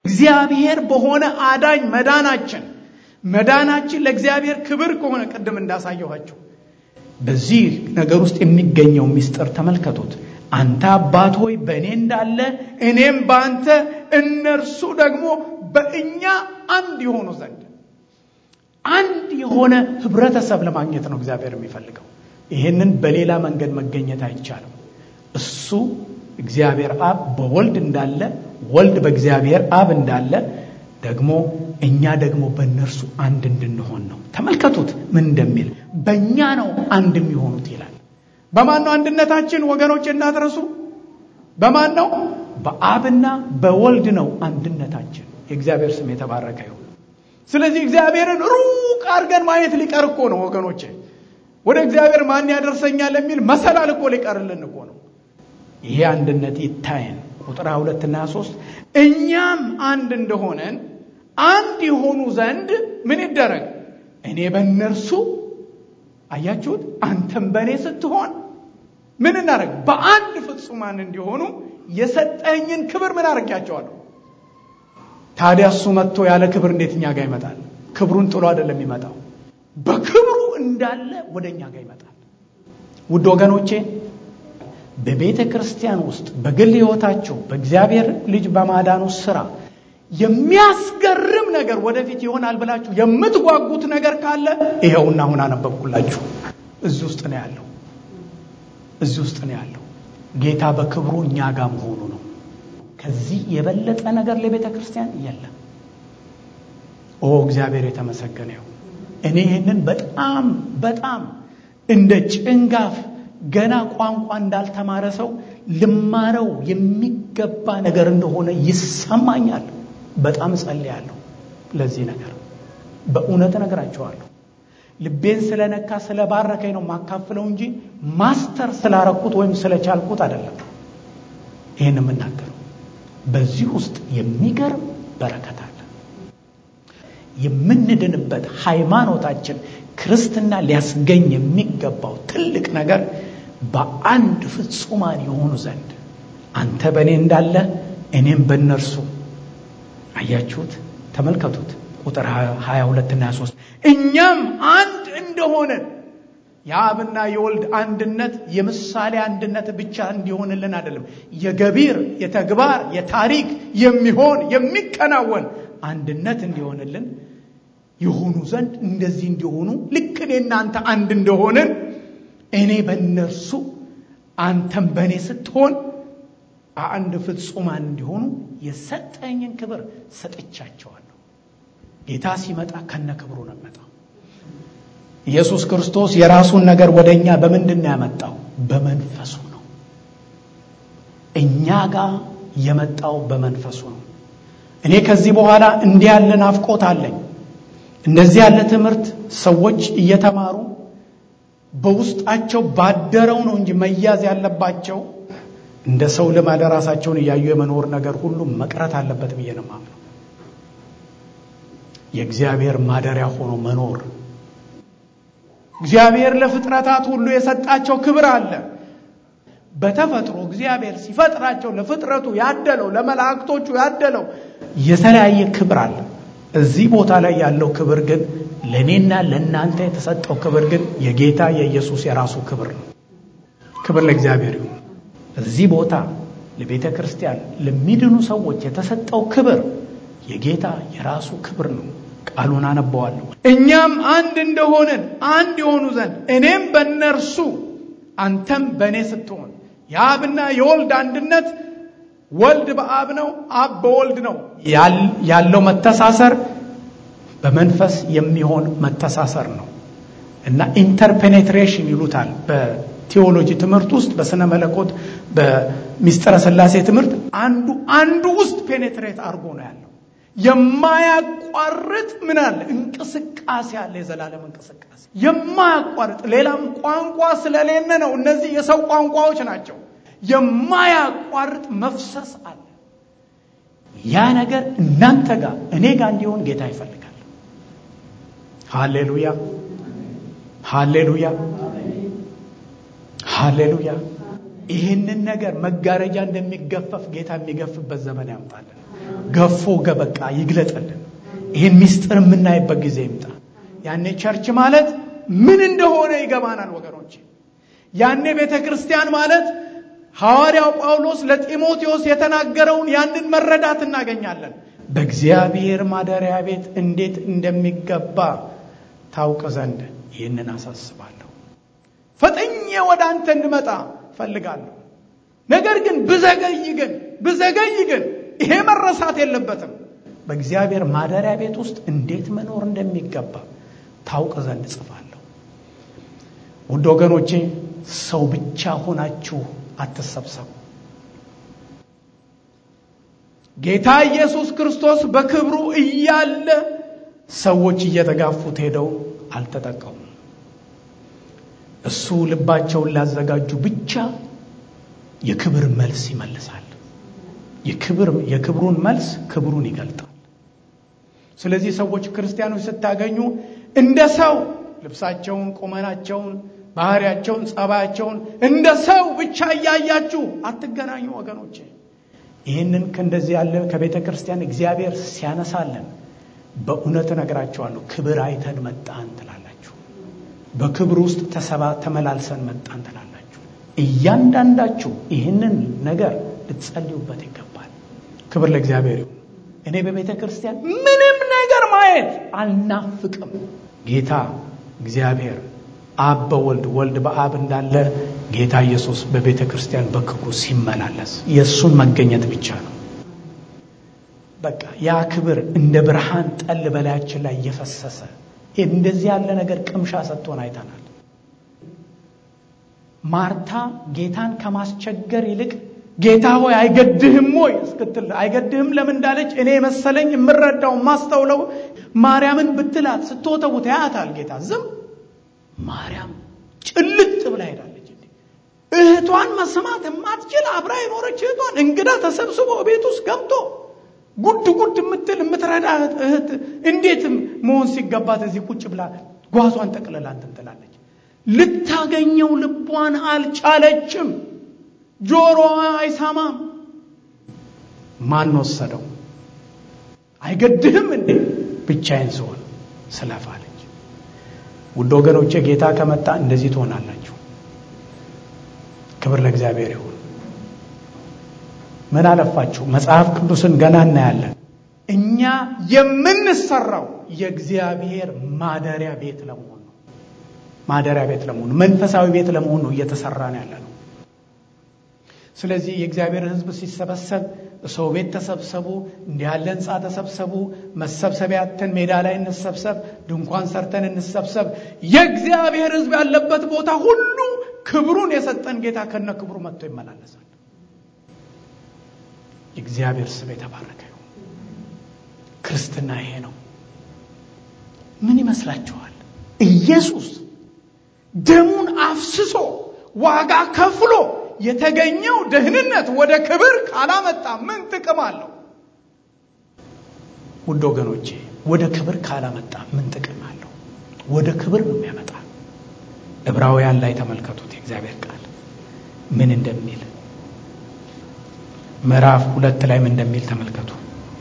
እግዚአብሔር በሆነ አዳኝ መዳናችን መዳናችን ለእግዚአብሔር ክብር ከሆነ ቅድም እንዳሳየኋቸው በዚህ ነገር ውስጥ የሚገኘው ምስጢር ተመልከቱት። አንተ አባት ሆይ በእኔ እንዳለ እኔም በአንተ እነርሱ ደግሞ በእኛ አንድ የሆኑ ዘንድ አንድ የሆነ ህብረተሰብ ለማግኘት ነው እግዚአብሔር የሚፈልገው። ይህንን በሌላ መንገድ መገኘት አይቻልም። እሱ እግዚአብሔር አብ በወልድ እንዳለ ወልድ በእግዚአብሔር አብ እንዳለ ደግሞ እኛ ደግሞ በእነርሱ አንድ እንድንሆን ነው። ተመልከቱት ምን እንደሚል በእኛ ነው አንድ የሚሆኑት ይላል። በማን ነው አንድነታችን? ወገኖች እንዳትረሱ። በማን ነው? በአብና በወልድ ነው አንድነታችን። የእግዚአብሔር ስም የተባረከ ይሁን። ስለዚህ እግዚአብሔርን ሩቅ አድርገን ማየት ሊቀር እኮ ነው ወገኖቼ። ወደ እግዚአብሔር ማን ያደርሰኛል የሚል መሰላል እኮ ሊቀርልን እኮ ነው። ይሄ አንድነት ይታየን። ቁጥር ሁለትና ሶስት እኛም አንድ እንደሆነን አንድ የሆኑ ዘንድ ምን ይደረግ? እኔ በእነርሱ አያችሁት፣ አንተም በእኔ ስትሆን ምን እናደረግ? በአንድ ፍጹማን እንዲሆኑ የሰጠኝን ክብር ምን አድርጊያቸዋለሁ? ታዲያ እሱ መጥቶ ያለ ክብር እንዴት እኛ ጋር ይመጣል? ክብሩን ጥሎ አይደለም የሚመጣው፣ በክብሩ እንዳለ ወደ እኛ ጋር ይመጣል። ውድ ወገኖቼ በቤተ ክርስቲያን ውስጥ በግል ሕይወታችሁ በእግዚአብሔር ልጅ በማዳኑ ስራ የሚያስገርም ነገር ወደፊት ይሆናል ብላችሁ የምትጓጉት ነገር ካለ ይኸውና አሁን አነበብኩላችሁ። እዚህ ውስጥ ነው ያለው። እዚህ ውስጥ ነው ያለው። ጌታ በክብሩ እኛ ጋር መሆኑ ነው። ከዚህ የበለጠ ነገር ለቤተ ክርስቲያን የለም። ኦ እግዚአብሔር የተመሰገነ ይሁን። እኔ ይህንን በጣም በጣም እንደ ጭንጋፍ ገና ቋንቋ እንዳልተማረ ሰው ልማረው የሚገባ ነገር እንደሆነ ይሰማኛል። በጣም እጸልያለሁ ለዚህ ነገር በእውነት እነግራቸዋለሁ። ልቤን ስለነካ ስለባረከኝ ነው የማካፍለው እንጂ ማስተር ስላረኩት ወይም ስለቻልኩት አይደለም። ይህን የምናገረው በዚህ ውስጥ የሚገርም በረከት አለ። የምንድንበት ሃይማኖታችን ክርስትና ሊያስገኝ የሚገባው ትልቅ ነገር በአንድ ፍጹማን የሆኑ ዘንድ አንተ በእኔ እንዳለ እኔም በእነርሱ አያችሁት፣ ተመልከቱት። ቁጥር 22 እና 23 እኛም አንድ እንደሆነን የአብና የወልድ አንድነት የምሳሌ አንድነት ብቻ እንዲሆንልን አይደለም፣ የገቢር የተግባር የታሪክ የሚሆን የሚከናወን አንድነት እንዲሆንልን የሆኑ ዘንድ እንደዚህ እንዲሆኑ ልክ እኔ እናንተ አንድ እንደሆንን እኔ በእነርሱ አንተም በእኔ ስትሆን አንድ ፍጹማን እንዲሆኑ የሰጠኝን ክብር ሰጥቻቸዋለሁ። ጌታ ሲመጣ ከነ ክብሩ ነው የሚመጣው። ኢየሱስ ክርስቶስ የራሱን ነገር ወደ እኛ በምንድን ነው ያመጣው? በመንፈሱ ነው። እኛ ጋር የመጣው በመንፈሱ ነው። እኔ ከዚህ በኋላ እንዲህ ያለ ናፍቆት አለኝ። እንደዚህ ያለ ትምህርት ሰዎች እየተማሩ በውስጣቸው ባደረው ነው እንጂ መያዝ ያለባቸው እንደ ሰው ልማድ ራሳቸውን እያዩ የመኖር ነገር ሁሉ መቅረት አለበት ብዬ ነው የማምነው። የእግዚአብሔር ማደሪያ ሆኖ መኖር እግዚአብሔር ለፍጥረታት ሁሉ የሰጣቸው ክብር አለ። በተፈጥሮ እግዚአብሔር ሲፈጥራቸው ለፍጥረቱ ያደለው ለመላእክቶቹ ያደለው የተለያየ ክብር አለ። እዚህ ቦታ ላይ ያለው ክብር ግን ለእኔና ለእናንተ የተሰጠው ክብር ግን የጌታ የኢየሱስ የራሱ ክብር ነው። ክብር ለእግዚአብሔር ይሁን። እዚህ ቦታ ለቤተ ክርስቲያን ለሚድኑ ሰዎች የተሰጠው ክብር የጌታ የራሱ ክብር ነው። ቃሉን አነበዋለሁ። እኛም አንድ እንደሆንን አንድ የሆኑ ዘንድ እኔም በእነርሱ አንተም በእኔ ስትሆን የአብና የወልድ አንድነት ወልድ በአብ ነው፣ አብ በወልድ ነው ያለው መተሳሰር በመንፈስ የሚሆን መተሳሰር ነው እና ኢንተርፔኔትሬሽን ይሉታል በቴዎሎጂ ትምህርት ውስጥ በስነ መለኮት በሚስጥረ ሥላሴ ትምህርት አንዱ አንዱ ውስጥ ፔኔትሬት አድርጎ ነው ያለው። የማያቋርጥ ምን አለ እንቅስቃሴ አለ። የዘላለም እንቅስቃሴ የማያቋርጥ ሌላም ቋንቋ ስለሌለ ነው። እነዚህ የሰው ቋንቋዎች ናቸው። የማያቋርጥ መፍሰስ አለ። ያ ነገር እናንተ ጋር እኔ ጋር እንዲሆን ጌታ ይፈልጋል። ሃሌሉያ፣ ሃሌሉያ፣ ሃሌሉያ። ይህንን ነገር መጋረጃ እንደሚገፈፍ ጌታ የሚገፍበት ዘመን ያምጣለን። ገፎ ገበቃ ይግለጠልን። ይህን ምስጢር የምናይበት ጊዜ ይምጣ። ያኔ ቸርች ማለት ምን እንደሆነ ይገባናል ወገኖች። ያኔ ቤተ ክርስቲያን ማለት ሐዋርያው ጳውሎስ ለጢሞቴዎስ የተናገረውን ያንን መረዳት እናገኛለን። በእግዚአብሔር ማደሪያ ቤት እንዴት እንደሚገባ ታውቅ ዘንድ ይህንን አሳስባለሁ። ፈጥኜ ወደ አንተ እንድመጣ ፈልጋለሁ። ነገር ግን ብዘገይ ግን ብዘገይ ግን ይሄ መረሳት የለበትም። በእግዚአብሔር ማደሪያ ቤት ውስጥ እንዴት መኖር እንደሚገባ ታውቅ ዘንድ ጽፋለሁ። ውድ ወገኖቼ ሰው ብቻ ሆናችሁ አትሰብሰቡ። ጌታ ኢየሱስ ክርስቶስ በክብሩ እያለ ሰዎች እየተጋፉት ሄደው አልተጠቀሙም። እሱ ልባቸውን ላዘጋጁ ብቻ የክብር መልስ ይመልሳል። የክብር የክብሩን መልስ ክብሩን ይገልጣል። ስለዚህ ሰዎች ክርስቲያኖች ስታገኙ እንደ ሰው ልብሳቸውን፣ ቁመናቸውን፣ ባህሪያቸውን፣ ጸባያቸውን እንደ ሰው ብቻ እያያችሁ አትገናኙ ወገኖቼ። ይህንን ከእንደዚህ ያለ ከቤተ ክርስቲያን እግዚአብሔር ሲያነሳለን በእውነት እነግራቸዋለሁ ክብር አይተን መጣን ትላላችሁ። በክብር ውስጥ ተሰባ ተመላልሰን መጣን ትላላችሁ። እያንዳንዳችሁ ይህንን ነገር ልትጸልዩበት ይገባል። ክብር ለእግዚአብሔር ይሁን። እኔ በቤተ ክርስቲያን ምንም ነገር ማየት አልናፍቅም። ጌታ እግዚአብሔር አብ በወልድ ወልድ በአብ እንዳለ ጌታ ኢየሱስ በቤተ ክርስቲያን በክብሩ ሲመላለስ የእሱን መገኘት ብቻ ነው። በቃ ያ ክብር እንደ ብርሃን ጠል በላያችን ላይ እየፈሰሰ እንደዚህ ያለ ነገር ቅምሻ ሰጥቶን አይተናል። ማርታ ጌታን ከማስቸገር ይልቅ ጌታ ሆይ አይገድህም ወይ እስክትል አይገድህም ለምን እንዳለች እኔ መሰለኝ የምረዳው ማስተውለው ማርያምን ብትላት ስትወተውት ያያታል ጌታ ዝም ማርያም ጭልጥ ብላ ሄዳለች። እህቷን መስማት የማትችል አብራ የኖረች እህቷን እንግዳ ተሰብስቦ ቤት ውስጥ ገብቶ ጉድ ጉድ የምትል የምትረዳ እህት እንዴት መሆን ሲገባት እዚህ ቁጭ ብላ ጓዟን ጠቅልላ እንትን ትላለች። ልታገኘው ልቧን አልቻለችም። ጆሮዋ አይሰማም። ማን ወሰደው? አይገድህም እንዴ ብቻዬን ስሆን ስለፋለች። ውድ ወገኖቼ ጌታ ከመጣ እንደዚህ ትሆናላችሁ። ክብር ለእግዚአብሔር ይሁን። ምን አለፋችሁ መጽሐፍ ቅዱስን ገና እናያለን። እኛ የምንሰራው የእግዚአብሔር ማደሪያ ቤት ለመሆን ነው። ማደሪያ ቤት ለመሆን መንፈሳዊ ቤት ለመሆን ነው እየተሰራን ያለ ነው። ስለዚህ የእግዚአብሔር ሕዝብ ሲሰበሰብ ሰው ቤት ተሰብሰቡ፣ እንዲህ ያለ ህንፃ ተሰብሰቡ፣ መሰብሰቢያትን ሜዳ ላይ እንሰብሰብ፣ ድንኳን ሰርተን እንሰብሰብ። የእግዚአብሔር ሕዝብ ያለበት ቦታ ሁሉ ክብሩን የሰጠን ጌታ ከነ ክብሩ መጥቶ ይመላለሳል። የእግዚአብሔር ስም የተባረከ ይሁን። ክርስትና ይሄ ነው። ምን ይመስላችኋል? ኢየሱስ ደሙን አፍስሶ ዋጋ ከፍሎ የተገኘው ደህንነት ወደ ክብር ካላመጣ ምን ጥቅም አለው? ውድ ወገኖቼ ወደ ክብር ካላመጣ ምን ጥቅም አለው? ወደ ክብር ነው የሚያመጣ። ዕብራውያን ላይ ተመልከቱት የእግዚአብሔር ቃል ምን እንደሚል ምዕራፍ ሁለት ላይ ምን እንደሚል ተመልከቱ።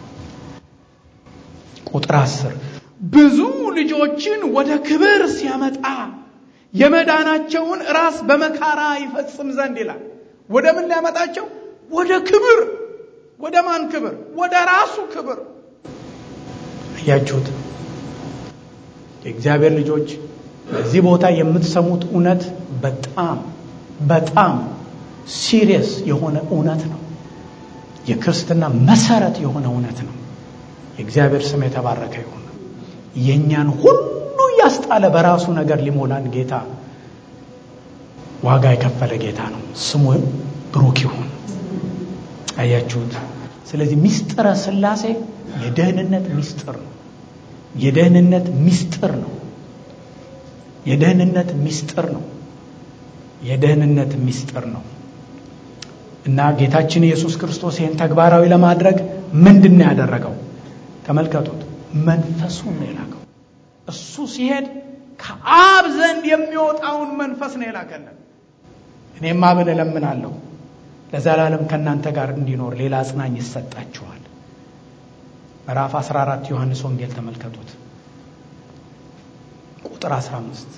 ቁጥር አስር ብዙ ልጆችን ወደ ክብር ሲያመጣ የመዳናቸውን ራስ በመካራ ይፈጽም ዘንድ ይላል። ወደ ምን ሊያመጣቸው? ወደ ክብር። ወደ ማን ክብር? ወደ ራሱ ክብር። አያችሁት? የእግዚአብሔር ልጆች በዚህ ቦታ የምትሰሙት እውነት በጣም በጣም ሲሪየስ የሆነ እውነት ነው። የክርስትና መሰረት የሆነ እውነት ነው። የእግዚአብሔር ስም የተባረከ ይሁን። የእኛን ሁሉ እያስጣለ በራሱ ነገር ሊሞላን ጌታ ዋጋ የከፈለ ጌታ ነው። ስሙ ብሩክ ይሁን። አያችሁት? ስለዚህ ሚስጥረ ሥላሴ የደህንነት ሚስጥር ነው። የደህንነት ሚስጥር ነው። የደህንነት ሚስጥር ነው። የደህንነት ሚስጥር ነው እና ጌታችን ኢየሱስ ክርስቶስ ይህን ተግባራዊ ለማድረግ ምንድን ነው ያደረገው? ተመልከቱት። መንፈሱን ነው የላከው። እሱ ሲሄድ ከአብ ዘንድ የሚወጣውን መንፈስ ነው የላከልን። እኔም አብን እለምናለሁ ለዘላለም ከእናንተ ጋር እንዲኖር ሌላ አጽናኝ ይሰጣችኋል። ምዕራፍ 14 ዮሐንስ ወንጌል ተመልከቱት። ቁጥር 15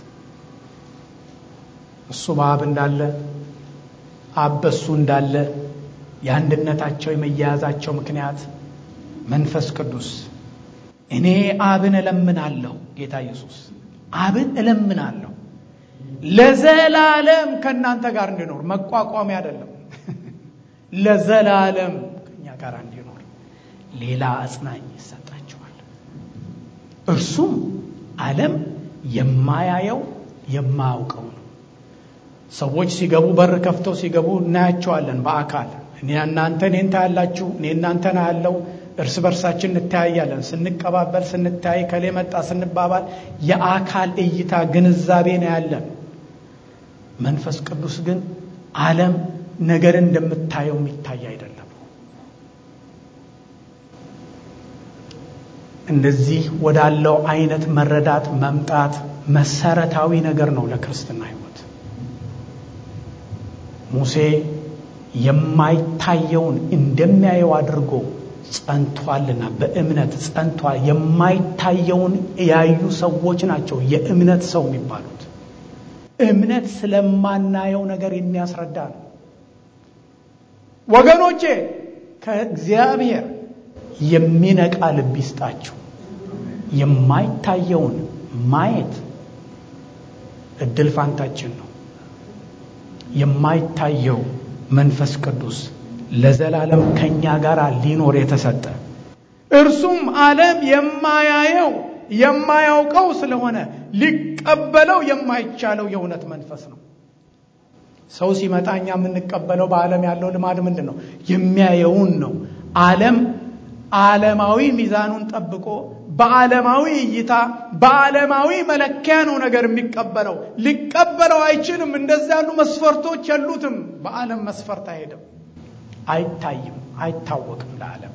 እሱ በአብ እንዳለ አብ በሱ እንዳለ የአንድነታቸው የመያያዛቸው ምክንያት መንፈስ ቅዱስ እኔ አብን እለምናለሁ ጌታ ኢየሱስ አብን እለምናለሁ ለዘላለም ከእናንተ ጋር እንዲኖር መቋቋሚያ አይደለም ለዘላለም ከእኛ ጋር እንዲኖር ሌላ አጽናኝ ይሰጣቸዋል እርሱም ዓለም የማያየው የማያውቀው ነው ሰዎች ሲገቡ በር ከፍተው ሲገቡ እናያቸዋለን በአካል እኔ እናንተ እኔን ታያላችሁ እኔ እናንተን አያለው እርስ በርሳችን እንተያያለን ስንቀባበል ስንተያይ ከሌ መጣ ስንባባል የአካል እይታ ግንዛቤ ነው ያለን መንፈስ ቅዱስ ግን ዓለም ነገርን እንደምታየው የሚታይ አይደለም እንደዚህ ወዳለው አይነት መረዳት መምጣት መሰረታዊ ነገር ነው ለክርስትና ህይወት ሙሴ የማይታየውን እንደሚያየው አድርጎ ጸንቷልና በእምነት ጸንቷል የማይታየውን ያዩ ሰዎች ናቸው የእምነት ሰው የሚባሉት እምነት ስለማናየው ነገር የሚያስረዳ ነው ወገኖቼ ከእግዚአብሔር የሚነቃ ልብ ይስጣችሁ የማይታየውን ማየት እድል ፋንታችን ነው የማይታየው መንፈስ ቅዱስ ለዘላለም ከኛ ጋር ሊኖር የተሰጠ እርሱም ዓለም የማያየው የማያውቀው ስለሆነ ሊቀበለው የማይቻለው የእውነት መንፈስ ነው ሰው ሲመጣ እኛ የምንቀበለው በዓለም ያለው ልማድ ምንድን ነው የሚያየውን ነው ዓለም ዓለማዊ ሚዛኑን ጠብቆ በዓለማዊ እይታ በዓለማዊ መለኪያ ነው ነገር የሚቀበለው ሊቀበለው አይችልም እንደዚህ ያሉ መስፈርቶች የሉትም በዓለም መስፈርት አይሄድም አይታይም አይታወቅም ለዓለም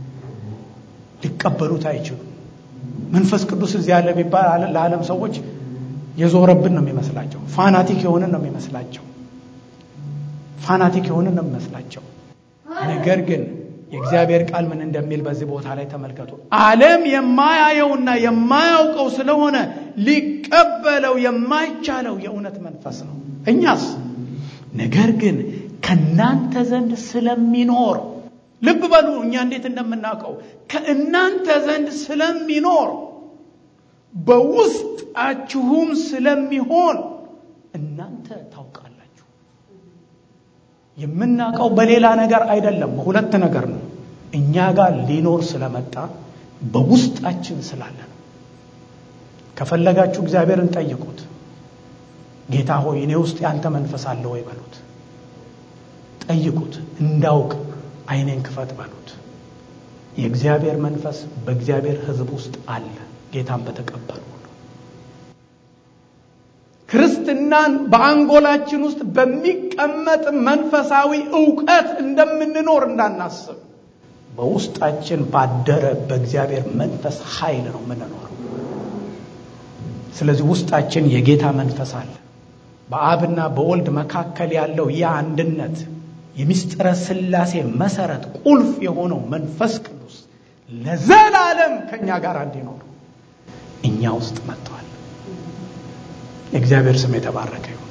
ሊቀበሉት አይችሉም መንፈስ ቅዱስ እዚህ ያለ ቢባል ለዓለም ሰዎች የዞረብን ነው የሚመስላቸው ፋናቲክ የሆንን ነው የሚመስላቸው ፋናቲክ የሆንን ነው የሚመስላቸው ነገር ግን የእግዚአብሔር ቃል ምን እንደሚል በዚህ ቦታ ላይ ተመልከቱ ዓለም የማያየውና የማያውቀው ስለሆነ ሊቀበለው የማይቻለው የእውነት መንፈስ ነው እኛስ ነገር ግን ከእናንተ ዘንድ ስለሚኖር ልብ በሉ እኛ እንዴት እንደምናውቀው ከእናንተ ዘንድ ስለሚኖር በውስጣችሁም ስለሚሆን እናንተ ታውቃላችሁ የምናውቀው በሌላ ነገር አይደለም በሁለት ነገር ነው እኛ ጋር ሊኖር ስለመጣ በውስጣችን ስላለ ነው ከፈለጋችሁ እግዚአብሔርን ጠይቁት ጌታ ሆይ እኔ ውስጥ ያንተ መንፈስ አለ ወይ በሉት ጠይቁት እንዳውቅ አይኔን ክፈት በሉት የእግዚአብሔር መንፈስ በእግዚአብሔር ህዝብ ውስጥ አለ ጌታን በተቀበሉ ክርስትናን በአንጎላችን ውስጥ በሚቀመጥ መንፈሳዊ እውቀት እንደምንኖር እንዳናስብ በውስጣችን ባደረ በእግዚአብሔር መንፈስ ኃይል ነው የምንኖረው ስለዚህ ውስጣችን የጌታ መንፈስ አለ በአብና በወልድ መካከል ያለው ያ አንድነት የሚስጥረ ስላሴ መሰረት ቁልፍ የሆነው መንፈስ ቅዱስ ለዘላለም ከእኛ ጋር እንዲኖር እኛ ውስጥ መጥተዋል የእግዚአብሔር ስም የተባረከ ይሁን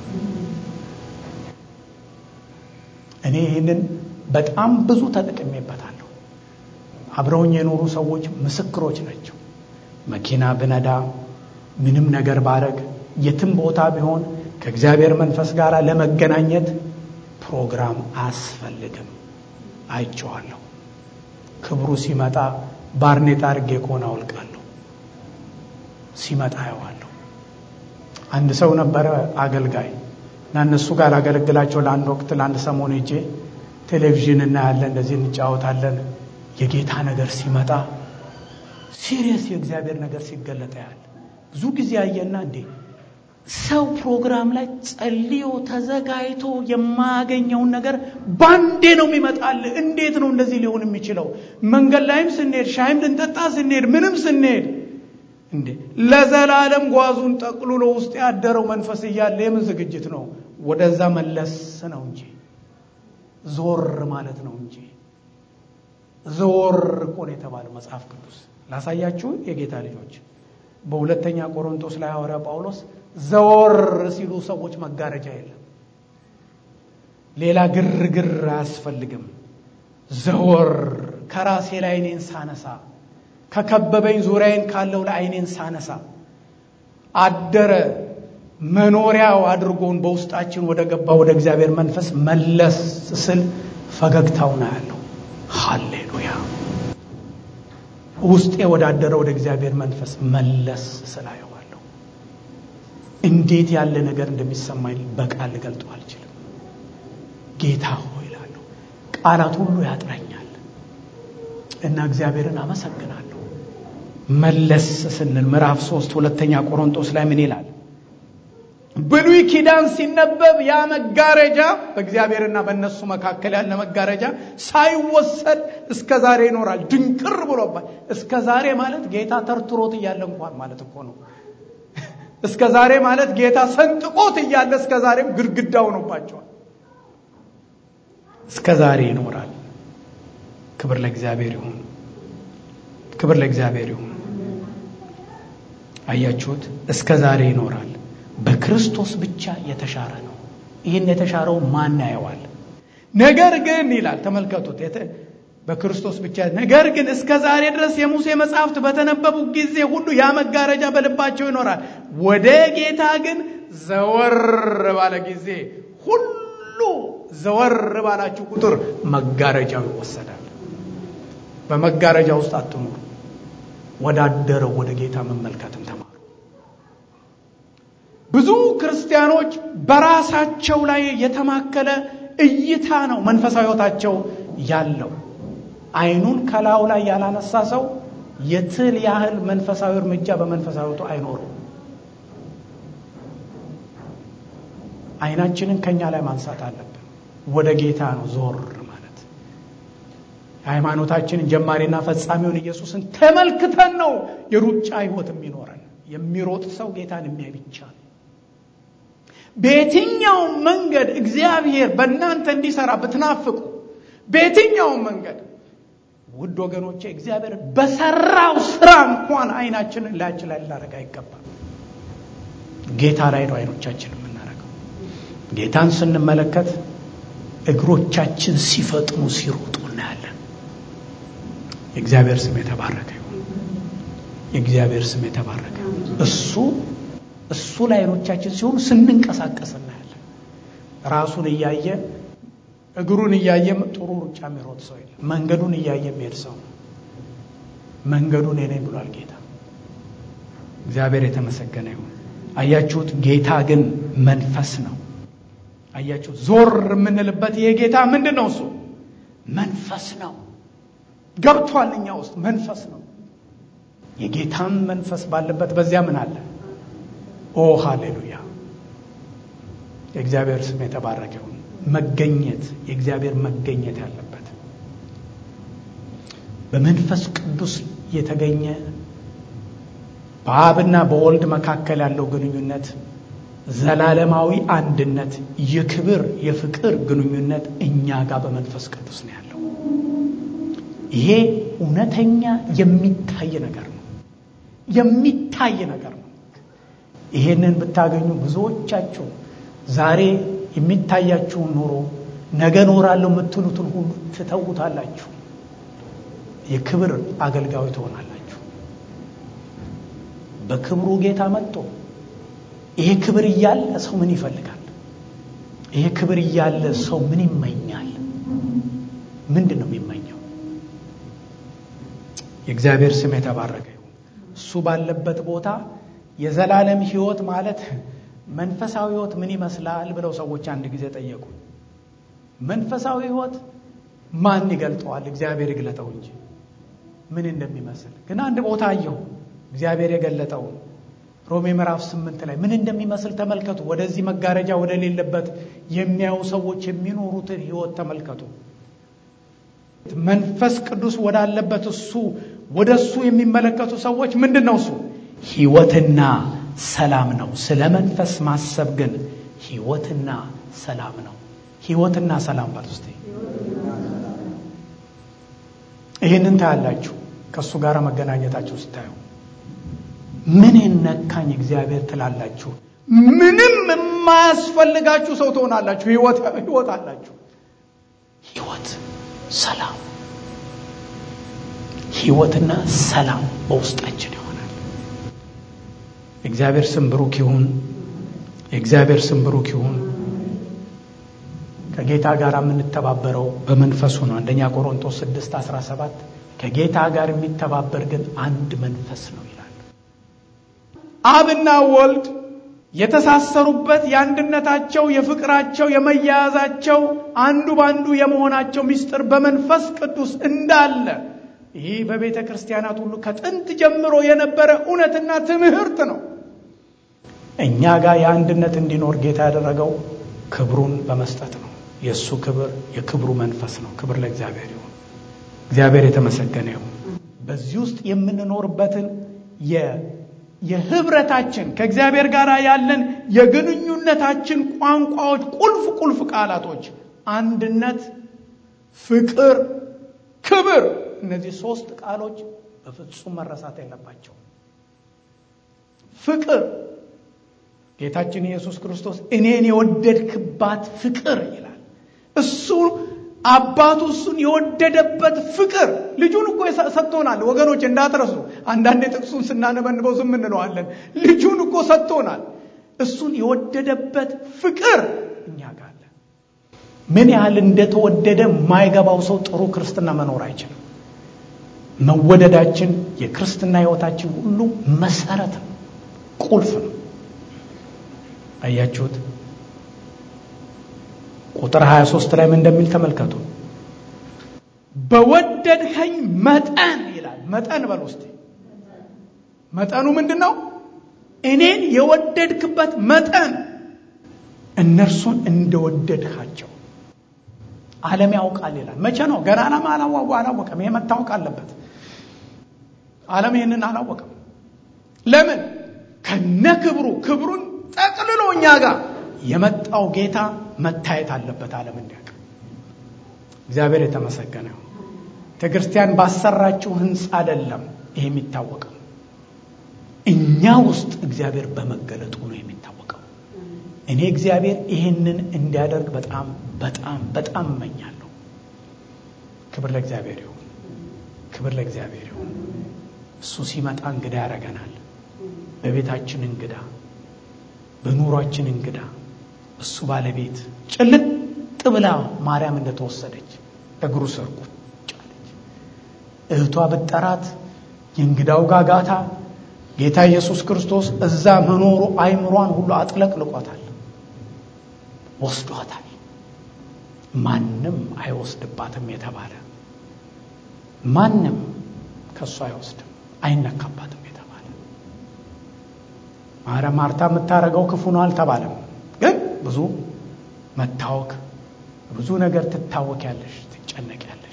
እኔ ይህንን በጣም ብዙ ተጠቅሜበታለሁ አብረውኝ የኖሩ ሰዎች ምስክሮች ናቸው መኪና ብነዳ ምንም ነገር ባረግ የትም ቦታ ቢሆን ከእግዚአብሔር መንፈስ ጋር ለመገናኘት ፕሮግራም አያስፈልግም አይቼዋለሁ ክብሩ ሲመጣ ባርኔጣ አድርጌ ከሆነ አውልቃለሁ ሲመጣ አየዋለሁ አንድ ሰው ነበረ አገልጋይ እና እነሱ ጋር አገለግላቸው ለአንድ ወቅት ለአንድ ሰሞን ሄጄ ቴሌቪዥን እናያለን እንደዚህ እንጫወታለን የጌታ ነገር ሲመጣ ሲሪየስ የእግዚአብሔር ነገር ሲገለጠ ያለ ብዙ ጊዜ አየና እንዴ ሰው ፕሮግራም ላይ ጸልዮ ተዘጋጅቶ የማያገኘውን ነገር ባንዴ ነው የሚመጣል እንዴት ነው እንደዚህ ሊሆን የሚችለው መንገድ ላይም ስንሄድ ሻይም ልንጠጣ ስንሄድ ምንም ስንሄድ እንዴ ለዘላለም ጓዙን ጠቅልሎ ውስጥ ያደረው መንፈስ እያለ የምን ዝግጅት ነው ወደዛ መለስ ነው እንጂ ዞር ማለት ነው እንጂ ዘወር እኮ ነው የተባለው መጽሐፍ ቅዱስ ላሳያችሁ የጌታ ልጆች በሁለተኛ ቆሮንቶስ ላይ ሐዋርያ ጳውሎስ ዘወር ሲሉ ሰዎች መጋረጃ የለም ሌላ ግርግር አያስፈልግም ዘወር ከራሴ ላይ አይኔን ሳነሳ ከከበበኝ ዙሪያዬን ካለው ላይ አይኔን ሳነሳ አደረ መኖሪያው አድርጎን በውስጣችን ወደ ገባ ወደ እግዚአብሔር መንፈስ መለስ ስል ፈገግታው ነው ያለው ሃሌሉያ ውስጤ ወዳደረ ወደ እግዚአብሔር መንፈስ መለስ ስላየዋለሁ እንዴት ያለ ነገር እንደሚሰማኝ በቃል ልገልጠው አልችልም ጌታ ሆይ እላለሁ ቃላት ሁሉ ያጥረኛል እና እግዚአብሔርን አመሰግናለሁ መለስ ስንል ምዕራፍ ሶስት ሁለተኛ ቆሮንቶስ ላይ ምን ይላል ብሉይ ኪዳን ሲነበብ ያ መጋረጃ በእግዚአብሔርና በእነሱ መካከል ያለ መጋረጃ ሳይወሰድ እስከ ዛሬ ይኖራል ድንቅር ብሎባል እስከ ዛሬ ማለት ጌታ ተርትሮት እያለ እንኳን ማለት እኮ ነው እስከ ዛሬ ማለት ጌታ ሰንጥቆት እያለ እስከ ዛሬም ግድግዳ ሆኖባቸዋል እስከ ዛሬ ይኖራል ክብር ለእግዚአብሔር ይሁን ክብር ለእግዚአብሔር ይሁን አያችሁት እስከ ዛሬ ይኖራል በክርስቶስ ብቻ የተሻረ ነው ይህን የተሻረው ማን ያየዋል ነገር ግን ይላል ተመልከቱት በክርስቶስ ብቻ ነገር ግን እስከ ዛሬ ድረስ የሙሴ መጽሐፍት በተነበቡ ጊዜ ሁሉ ያ መጋረጃ በልባቸው ይኖራል ወደ ጌታ ግን ዘወር ባለ ጊዜ ሁሉ ዘወር ባላችሁ ቁጥር መጋረጃው ይወሰዳል በመጋረጃ ውስጥ አትኑሩ ወዳደረው ወደ ጌታ መመልከትን ተማሩ ብዙ ክርስቲያኖች በራሳቸው ላይ የተማከለ እይታ ነው መንፈሳዊ ህይወታቸው ያለው አይኑን ከላዩ ላይ ያላነሳ ሰው የትል ያህል መንፈሳዊ እርምጃ በመንፈሳዊ ህይወቱ አይኖረው አይናችንን ከኛ ላይ ማንሳት አለብን ወደ ጌታ ነው ዞር ማለት ሃይማኖታችንን ጀማሪና ፈጻሚውን ኢየሱስን ተመልክተን ነው የሩጫ ህይወት የሚኖረን የሚሮጥ ሰው ጌታን የሚያይ ብቻ ነው በየትኛውም መንገድ እግዚአብሔር በእናንተ እንዲሰራ ብትናፍቁ በየትኛውም መንገድ ውድ ወገኖቼ እግዚአብሔር በሰራው ስራ እንኳን አይናችንን ላያችን ላይ ልናደረግ አይገባም ጌታ ላይ ነው አይኖቻችን የምናደርገው ጌታን ስንመለከት እግሮቻችን ሲፈጥኑ ሲሮጡ እናያለን የእግዚአብሔር ስም የተባረከ ይሁን የእግዚአብሔር ስም የተባረከ እሱ እሱ ላይ አይኖቻችን ሲሆኑ ስንንቀሳቀስ እናያለን ራሱን እያየ እግሩን እያየም ጥሩ ሩጫ የሚሮጥ ሰው የለም መንገዱን እያየ የሚሄድ ሰው ነው መንገዱን እኔ ብሏል ጌታ እግዚአብሔር የተመሰገነ ይሁን አያችሁት ጌታ ግን መንፈስ ነው አያችሁት ዞር የምንልበት ይሄ ጌታ ምንድን ነው እሱ መንፈስ ነው ገብቷል እኛ ውስጥ መንፈስ ነው የጌታም መንፈስ ባለበት በዚያ ምን አለ ኦ ሃሌሉያ የእግዚአብሔር ስም የተባረከ ይሁን መገኘት የእግዚአብሔር መገኘት ያለበት በመንፈስ ቅዱስ የተገኘ በአብና በወልድ መካከል ያለው ግንኙነት ዘላለማዊ አንድነት የክብር የፍቅር ግንኙነት እኛ ጋር በመንፈስ ቅዱስ ነው ያለው ይሄ እውነተኛ የሚታይ ነገር ነው የሚታይ ነገር ነው ይሄንን ብታገኙ ብዙዎቻችሁ ዛሬ የሚታያችሁን ኑሮ ነገ ኖራለሁ የምትሉትን ሁሉ ትተውታላችሁ የክብር አገልጋዊ ትሆናላችሁ በክብሩ ጌታ መጥቶ ይሄ ክብር እያለ ሰው ምን ይፈልጋል ይሄ ክብር እያለ ሰው ምን ይመኛል ምንድን ነው የሚመኘው የእግዚአብሔር ስም የተባረከ ይሁን እሱ ባለበት ቦታ የዘላለም ህይወት ማለት መንፈሳዊ ህይወት ምን ይመስላል ብለው ሰዎች አንድ ጊዜ ጠየቁ መንፈሳዊ ህይወት ማን ይገልጠዋል እግዚአብሔር ይግለጠው እንጂ ምን እንደሚመስል ግን አንድ ቦታ አየሁ እግዚአብሔር የገለጠው ሮሜ ምዕራፍ ስምንት ላይ ምን እንደሚመስል ተመልከቱ ወደዚህ መጋረጃ ወደሌለበት የሚያዩ ሰዎች የሚኖሩትን ህይወት ተመልከቱ መንፈስ ቅዱስ ወዳለበት እሱ ወደ እሱ የሚመለከቱ ሰዎች ምንድን ነው እሱ ህይወትና ሰላም ነው ስለ መንፈስ ማሰብ ግን ህይወትና ሰላም ነው ህይወትና ሰላም ባል ውስጥ ይህንን ታያላችሁ። ከእሱ ጋር መገናኘታችሁ ስታዩ ምን ነካኝ እግዚአብሔር ትላላችሁ። ምንም የማያስፈልጋችሁ ሰው ትሆናላችሁ። ህይወት አላችሁ። ህይወት፣ ሰላም፣ ህይወትና ሰላም በውስጣችን ይሆናል። የእግዚአብሔር ስም ብሩክ ይሁን። የእግዚአብሔር ስም ብሩክ ይሁን። ከጌታ ጋር የምንተባበረው በመንፈሱ ነው። አንደኛ ቆሮንቶስ 6 17 ከጌታ ጋር የሚተባበር ግን አንድ መንፈስ ነው ይላል። አብና ወልድ የተሳሰሩበት የአንድነታቸው፣ የፍቅራቸው፣ የመያያዛቸው አንዱ በአንዱ የመሆናቸው ምስጢር በመንፈስ ቅዱስ እንዳለ ይህ በቤተ ክርስቲያናት ሁሉ ከጥንት ጀምሮ የነበረ እውነትና ትምህርት ነው። እኛ ጋር የአንድነት እንዲኖር ጌታ ያደረገው ክብሩን በመስጠት ነው። የእሱ ክብር የክብሩ መንፈስ ነው። ክብር ለእግዚአብሔር ይሁን። እግዚአብሔር የተመሰገነ ይሁን። በዚህ ውስጥ የምንኖርበትን የህብረታችን ከእግዚአብሔር ጋር ያለን የግንኙነታችን ቋንቋዎች፣ ቁልፍ ቁልፍ ቃላቶች አንድነት፣ ፍቅር፣ ክብር እነዚህ ሶስት ቃሎች በፍጹም መረሳት የለባቸው። ፍቅር ጌታችን ኢየሱስ ክርስቶስ እኔን የወደድክባት ፍቅር ይላል። እሱ አባቱ እሱን የወደደበት ፍቅር ልጁን እኮ ሰጥቶናል። ወገኖች እንዳትረሱ። አንዳንዴ ጥቅሱን ስናነበንበው ዝም እንለዋለን። ልጁን እኮ ሰጥቶናል። እሱን የወደደበት ፍቅር እኛ ጋር አለ። ምን ያህል እንደተወደደ የማይገባው ሰው ጥሩ ክርስትና መኖር አይችልም። መወደዳችን የክርስትና ህይወታችን ሁሉ መሰረት ነው፣ ቁልፍ ነው። አያችሁት? ቁጥር 23 ላይ ምን እንደሚል ተመልከቱ። በወደድከኝ መጠን ይላል። መጠን በል ውስጥ መጠኑ ምንድን ነው? እኔን የወደድክበት መጠን እነርሱን እንደወደድካቸው ዓለም ያውቃል ይላል። መቼ ነው? ገና ዓለም አላወቀም። ይሄ መታወቅ አለበት። ዓለም ይህንን አላወቀም። ለምን? ከነ ክብሩ ክብሩን ጠቅልሎ እኛ ጋር የመጣው ጌታ መታየት አለበት። ዓለም እንዲያውቅ እግዚአብሔር የተመሰገነ ነው። ቤተክርስቲያን ባሰራችው ህንፃ አይደለም ይሄ የሚታወቀው፣ እኛ ውስጥ እግዚአብሔር በመገለጡ ነው የሚታወቀው። እኔ እግዚአብሔር ይህንን እንዲያደርግ በጣም በጣም በጣም እመኛለሁ። ክብር ለእግዚአብሔር ይሁን። ክብር ለእግዚአብሔር ይሁን። እሱ ሲመጣ እንግዳ ያደርገናል። በቤታችን እንግዳ፣ በኑሯችን እንግዳ እሱ ባለቤት ጭልጥ ብላ ማርያም እንደተወሰደች እግሩ ስር ቁጭ አለች። እህቷ ብጠራት የእንግዳው ጋጋታ ጌታ ኢየሱስ ክርስቶስ እዛ መኖሩ አይምሯን ሁሉ አጥለቅልቆታል፣ ወስዷታል። ማንም አይወስድባትም የተባለ ማንም ከእሱ አይወስድም አይነካባትም የተባለ ማረ ማርታ የምታደርገው ክፉ ነው አልተባለም። ግን ብዙ መታወክ ብዙ ነገር ትታወክ ያለሽ ትጨነቅ ያለሽ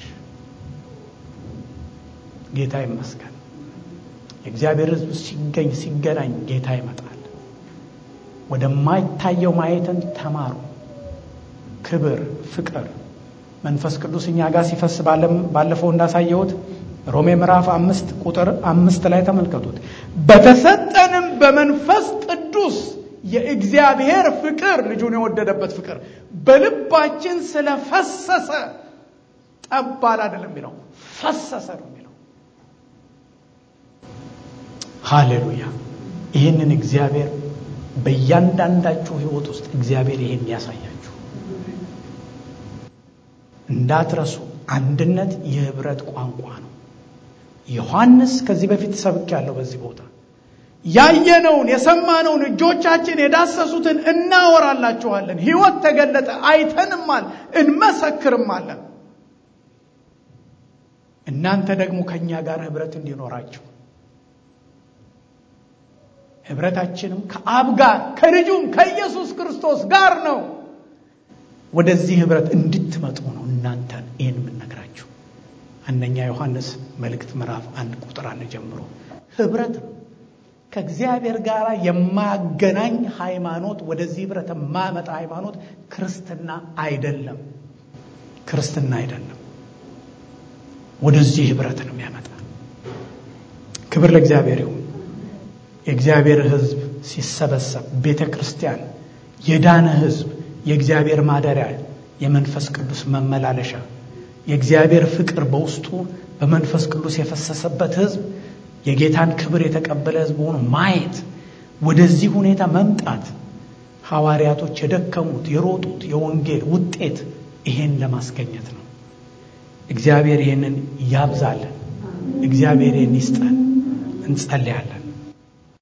ጌታ ይመስገን። የእግዚአብሔር ሕዝብ ሲገኝ ሲገናኝ ጌታ ይመጣል። ወደማይታየው ማየትን ተማሩ። ክብር፣ ፍቅር መንፈስ ቅዱስ እኛ ጋር ሲፈስ ባለፈው እንዳሳየሁት ሮሜ ምዕራፍ አምስት ቁጥር አምስት ላይ ተመልከቱት። በተሰጠንም በመንፈስ ቅዱስ የእግዚአብሔር ፍቅር ልጁን የወደደበት ፍቅር በልባችን ስለፈሰሰ ጠባል አይደለም የሚለው ፈሰሰ ነው የሚለው። ሃሌሉያ! ይህንን እግዚአብሔር በእያንዳንዳችሁ ህይወት ውስጥ እግዚአብሔር ይህን ያሳያችሁ። እንዳትረሱ፣ አንድነት የህብረት ቋንቋ ነው። ዮሐንስ ከዚህ በፊት ሰብክ ያለው በዚህ ቦታ ያየነውን የሰማነውን እጆቻችን የዳሰሱትን እናወራላችኋለን። ህይወት ተገለጠ፣ አይተንማል፣ እንመሰክርማለን። እናንተ ደግሞ ከእኛ ጋር ህብረት እንዲኖራችሁ ህብረታችንም ከአብ ጋር ከልጁም ከኢየሱስ ክርስቶስ ጋር ነው። ወደዚህ ህብረት እንድትመጡ ነው እናንተን ይህን የምነግራችሁ። አንደኛ ዮሐንስ መልእክት ምዕራፍ አንድ ቁጥር አንድ ጀምሮ ህብረት ነው። ከእግዚአብሔር ጋር የማያገናኝ ሃይማኖት፣ ወደዚህ ህብረት የማያመጣ ሃይማኖት ክርስትና አይደለም። ክርስትና አይደለም። ወደዚህ ህብረት ነው የሚያመጣ። ክብር ለእግዚአብሔር ይሁን። የእግዚአብሔር ሕዝብ ሲሰበሰብ ቤተ ክርስቲያን የዳነ ሕዝብ የእግዚአብሔር ማደሪያ የመንፈስ ቅዱስ መመላለሻ የእግዚአብሔር ፍቅር በውስጡ በመንፈስ ቅዱስ የፈሰሰበት ሕዝብ የጌታን ክብር የተቀበለ ሕዝብ ሆኖ ማየት ወደዚህ ሁኔታ መምጣት ሐዋርያቶች የደከሙት የሮጡት የወንጌል ውጤት ይሄን ለማስገኘት ነው። እግዚአብሔር ይህንን ያብዛልን። እግዚአብሔር ይህን ይስጠን። እንጸልያለን።